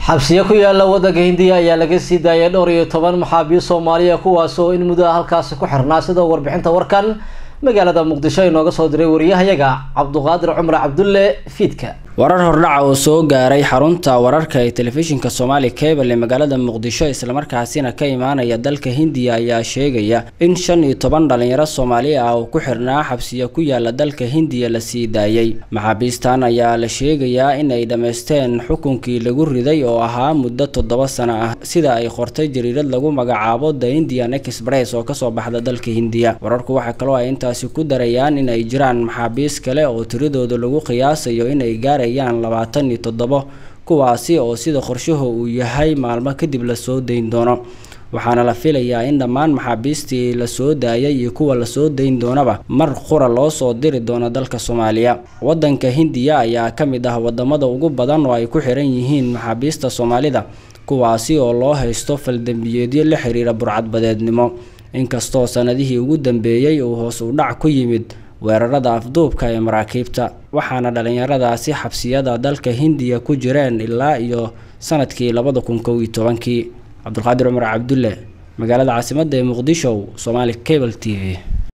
xabsiyo ku yaala waddanka hindiya ayaa laga sii daayay dhowr iyo toban maxaabiist soomaaliya kuwaas oo in muddo halkaasi ku xirnaa sida warbixinta warkan magaalada muqdisho inooga soo diray wariyahayaga cabduqaadir cumar cabdulle fiidka warar hordhaca oo soo gaaray xarunta wararka ee telefishinka soomaali cable ee magaalada muqdisho islamarkaasina ka imaanaya dalka hindiya ayaa sheegaya in shan iyo toban dhalinyaro soomaali ah oo ku xirnaa xabsiya ku yaala dalka hindiya la sii daayay maxaabiistan ayaa la sheegayaa in ay dhammaysteen xukunkii lagu riday oo ahaa muddo toddoba sano ah sida ay qortay jariirad lagu magacaabo the indian express oo kasoo baxda dalka hindiya wararku waxaa kaloo ay intaasi ku darayaan in ay jiraan maxaabiis kale oo tiradooda lagu qiyaasayo inay gaar labaatan iyo toddobo kuwaasi oo sida qorshaha uu yahay maalmo kadib lasoo dayn doono waxaana la filayaa in dhammaan maxaabiistii lasoo daayay iyo kuwa lasoo dayn doonaba mar qura loo soo diri doono dalka soomaaliya wadanka hindiya ayaa ka mid ah wadamada ugu badan oo ay ku xiran yihiin maxaabiista soomaalida kuwaasi oo loo haysto faldembiyeedyo la xiriira burcadbadeednimo inkastoo sanadihii ugu dambeeyey uu hoos u dhac ku yimid weerarada afduubka ee maraakiibta waxaana dhalinyaradaasi xabsiyada dalka hindiya ku jireen ilaa iyo sanadkii labada kun kow iyo tobankii cabdulqaadir cumar cabdulle magaalada caasimadda ee muqdisho somaali cable t v